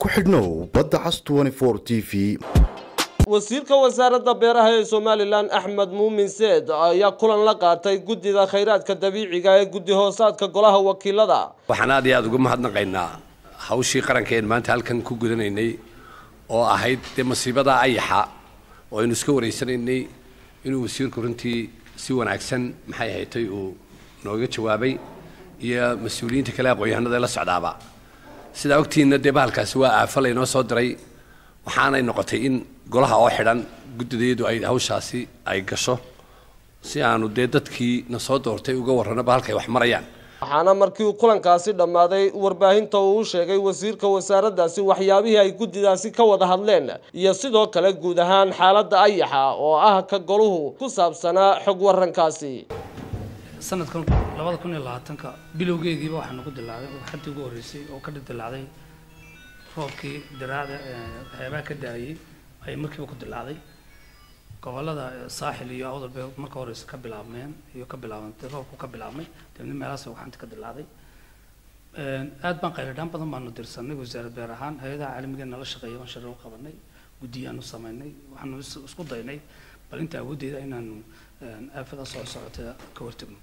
ku xidhnow badda cas t v wasiirka wasaaradda beeraha ee somalilan axmed muumin seed ayaa kulan la qaatay guddida khayraadka dabiiciga ee guddi hoosaadka golaha wakiilada waxaan aad iyo aada uga mahadnaqaynaa hawshii qarankeen maanta halkan ku gudanaynay oo ahayd dee masiibada ayaxa oo aynu iska wareysanaynay inuu wasiirku runtii si wanaagsan maxay ahaydtay uu nooga jawaabay iyo mas-uuliyiinta kale aqoon-yahanada ee la socdaaba sidaa ogtiinna dee bahalkaasi waa aafa laynoo soo diray waxaanay noqotay in golaha oo xidhan guddideedu ay hawshaasi ay gasho si aanu dee dadkii na soo doortay uga warrano bahalkay wax marayaan waxaana markii uu kulankaasi dhammaaday warbaahinta uu u sheegay wasiirka wasaaraddaasi waxyaabihii ay guddidaasi ka wada hadleen iyo sidoo kale guud ahaan xaaladda ayaxa oo ah ka goluhu ku saabsanaa xog warankaasi sanadkan labada kun iyo labaatanka bilowgeegiiba waxaa nagu dilaacday xadii ugu horreysay oo ka dilaacday roobkii diraacda waxyaabaha ka daayay ayay markiiba ku dilaacday gobolada saaxil iyo awdal bay marka horeysa ka bilaabmeen iyo ka bilaabantay roobku ka bilaabmay dabeedna meelahaas waxaanta ka dilaacday aad baan qayladhaan badan baanu dirsanay wasaarad beer ahaan hay-adaha caalamiga nala shaqeeya baan shari u qabanay guddiyaanu samaynay waxaanu isku daynay bal inta awooddeeda inaanu aafada soo socota ka hortagno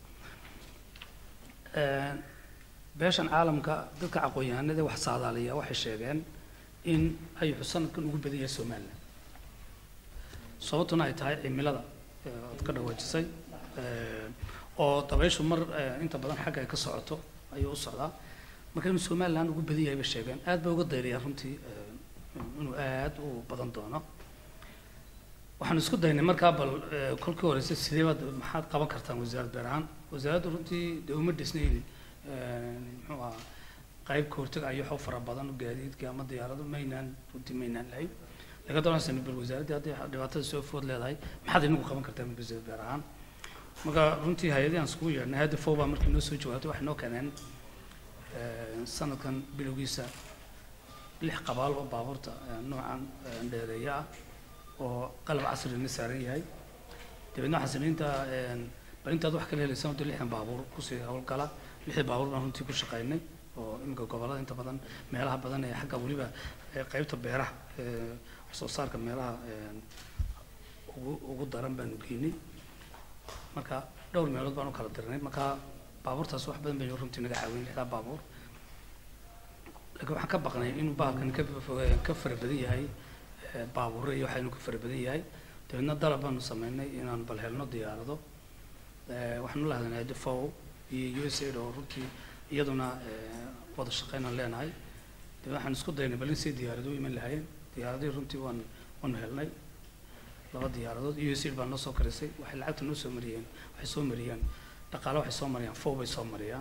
beeshan caalamka dadka aqoon-yahanada wax saadaaliya waxay sheegeen in ayuxu sanadkan ugu badan yahay somalilan sababtuna ay tahay cimilada ood ka dhawaajisay oo dabayshu mar inta badan xagga ay ka socoto ayuu u socdaa marka inuu somalilan ugu badan yahay bay sheegeen aad bay uga dayriyaan runtii inuu aad u badan doono waxaan isku daynay markaa bal kolkii horeysa sidee baad maxaad qaban kartaan wasaaradda beer ahaan wasaaraddu runtii dee uma dhisnayn muxuu ahaa qayb ka hortag ayaxoo fara badan gaadiidka ama diyaarado maynaan runtii maynaan lahayn laga doonaysan bal wasaaraddii hadday dhibaatada soo food leedahay maxaad inagu qaban kartaan wasaaradda beer ahaan marka runtii hay-adii aan iskugu yeedhnay hadda fow baa markii noo soo jawaabtay waxay noo keeneen sanadkan bilowgiisa lix qabaal oo baabuurta noocan dheereeya ah oo qalab casrina saaran yahay dabeedna waxaan samaynta bal intaad wax kala helaysaan wadda lixdan baabuur kusii howlgala lixda baabuur baan runtii ku shaqaynay oo iminka gobollada inta badan meelaha badan ee xagga weliba qaybta beeraha wax soo saarka meelaha ugu ugu daran baanu geynay marka dhowr meelood baan u kala dirnay marka baabuurtaas wax badan bay runtii naga caawin lixdaa baabuur laakiin waxaan ka baqnay inuu bahalkan ka ka fara badan yahay baabuurre iyo waxaynu ka fara badan yahay dabeedna dalab baanu sameynay inaan bal helno diyaarado waxaanu la hadlanay defow iyo u s aid oo runtii iyaduna wada shaqeynaan leenahay dabeedna waxaan isku daynay bal in say diyaarado u iman lahaayeen diyaaradihii runtii waan waanu helnay laba diyaaradood u s aid baa noo soo karisay waxay lacagta noo soo mariyeen waxay soo mariyaan dhaqaale waxay soo mariyaan fow bay soo mariyaan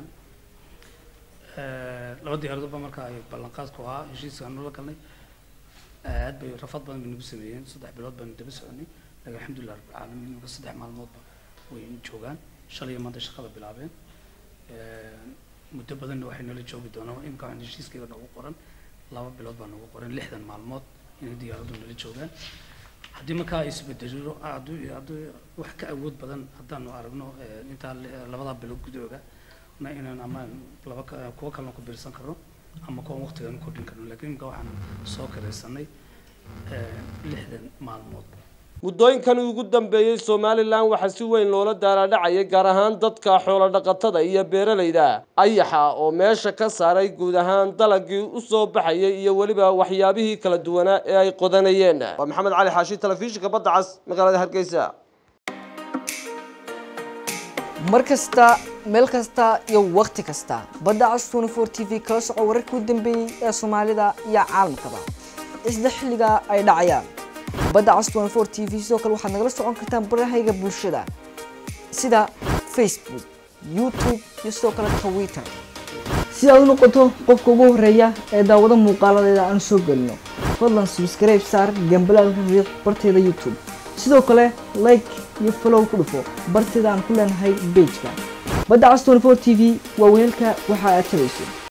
laba diyaaradood ba marka ay ballanqaadku ahaa heshiiska nula galnay aad bay rafad badan bay nagu sameeyeen saddex bilood baanu daba soconay laakiin alxamdulilah rabbilcaalamiin marka saddex maalmoodba way joogaan shalay iyo maanta shaqada bilaabeen muddo badanna waxay nala joogi doonaan imika waxaan heshiiskayga noogu qoran laba bilood baa noogu qoran lixdan maalmood inay diyaaradu nala joogaan haddii markaa ay isbedelo hadduu hadduu wax ka awood badan haddaanu aragno intaa labadaa bilood gudooga na inaan ama laba kuwa kalena ku biirsan karno ama kuwan waqtigaan kordhin karno laakiin imika waxaan soo karaysanay lixdan maalmood muddooyinkani ugu dambeeyey somalilan waxaa si weyn loola daalaadhacayay gaar ahaan dadka xoolo dhaqatada iyo beeralayda ayaxa oo meesha ka saaray guud ahaan dalagii u soo baxayay iyo weliba waxyaabihii kala duwanaa ee ay qodanayeen waa maxamed cali xaashi telefishinka badda cas magaalada hargeysa mar kasta meel kasta iyo wakhti kasta badda cas twenty four t v kala soco wararkii u dambeeyey ee soomaalida iyo caalamkaba isla xilliga ay dhacayaan badda cas twenty four t v sidoo kale waxaad nagala socon kartaan barahayga bulshada sida facebook youtube iyo sidoo kale twitter si aad u noqoto qofka ugu horeeya ee daawado muuqaaladeeda aan soo gelino fadlan subscribe saar gambalaalka riiq barteeda youtube sidoo kale like iyo follow ku dhufo barteeda aan ku leenahay bejka badda cas twenty four t v waa weelka waxa aad tabayso